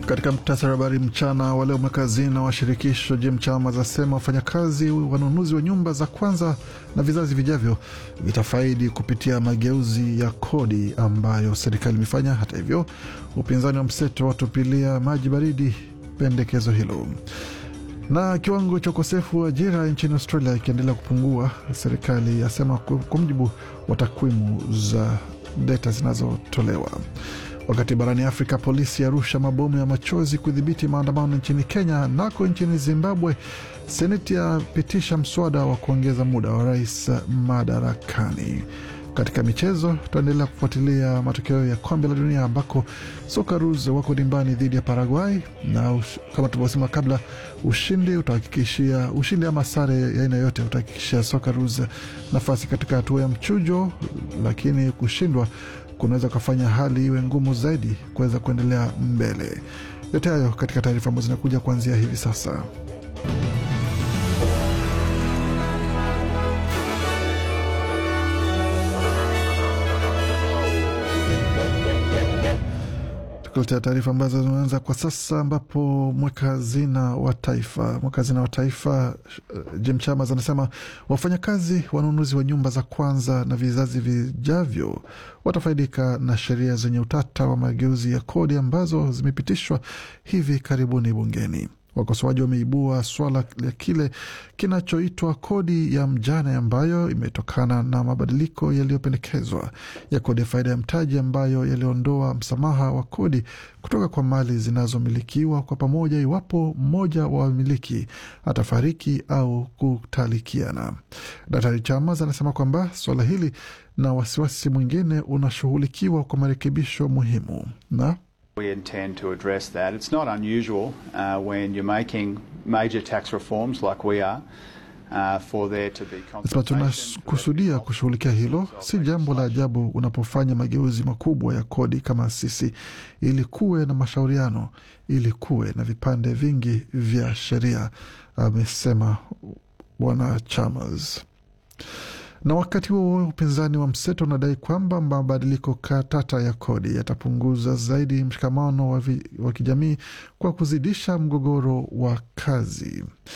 Katika muktasari wa habari mchana wa leo, mweka hazina wa shirikisho Jim Chalmers asema wafanyakazi wanunuzi wa nyumba za kwanza na vizazi vijavyo vitafaidi kupitia mageuzi ya kodi ambayo serikali imefanya. Hata hivyo, upinzani wa mseto watupilia maji baridi pendekezo hilo. Na kiwango cha ukosefu wa ajira nchini Australia ikiendelea kupungua, serikali yasema kwa mujibu wa takwimu za data zinazotolewa. Wakati barani Afrika polisi yarusha mabomu ya machozi kudhibiti maandamano nchini Kenya. Nako nchini Zimbabwe, seneti yapitisha mswada wa kuongeza muda wa rais madarakani. Katika michezo, tutaendelea kufuatilia matokeo ya kombe la dunia ambako Socceroos wako dimbani dhidi ya Paraguay, na ush, kama tulivyosema kabla, ushindi utahakikishia ushindi ama sare ya aina yote utahakikishia Socceroos nafasi katika hatua ya mchujo, lakini kushindwa kunaweza kufanya hali iwe ngumu zaidi kuweza kuendelea mbele. Yote hayo katika taarifa ambazo zinakuja kuanzia hivi sasa. Tukuletea taarifa ambazo zinaanza kwa sasa, ambapo mweka hazina wa taifa mweka hazina wa taifa uh, Jim Chalmers anasema wafanyakazi wanunuzi wa nyumba za kwanza na vizazi vijavyo watafaidika na sheria zenye utata wa mageuzi ya kodi ambazo zimepitishwa hivi karibuni bungeni. Wakosoaji wameibua swala la kile kinachoitwa kodi ya mjane ambayo imetokana na mabadiliko yaliyopendekezwa ya kodi ya faida ya mtaji ambayo yaliondoa msamaha wa kodi kutoka kwa mali zinazomilikiwa kwa pamoja iwapo mmoja wa wamiliki atafariki au kutalikiana. Daktari Chalmers anasema kwamba swala hili na wasiwasi mwingine unashughulikiwa kwa marekebisho muhimu na We intend to address that. It's not unusual uh, when you're making major tax reforms like we are uh, for there to be Nasema tunakusudia kushughulikia hilo. Si jambo la ajabu unapofanya mageuzi makubwa ya kodi kama sisi, ili kuwe na mashauriano, ili kuwe na vipande vingi vya sheria, amesema Bwana Chalmers na wakati huo upinzani wa mseto unadai kwamba mabadiliko katata ya kodi yatapunguza zaidi mshikamano wa, wa kijamii kwa kuzidisha mgogoro wa kazi.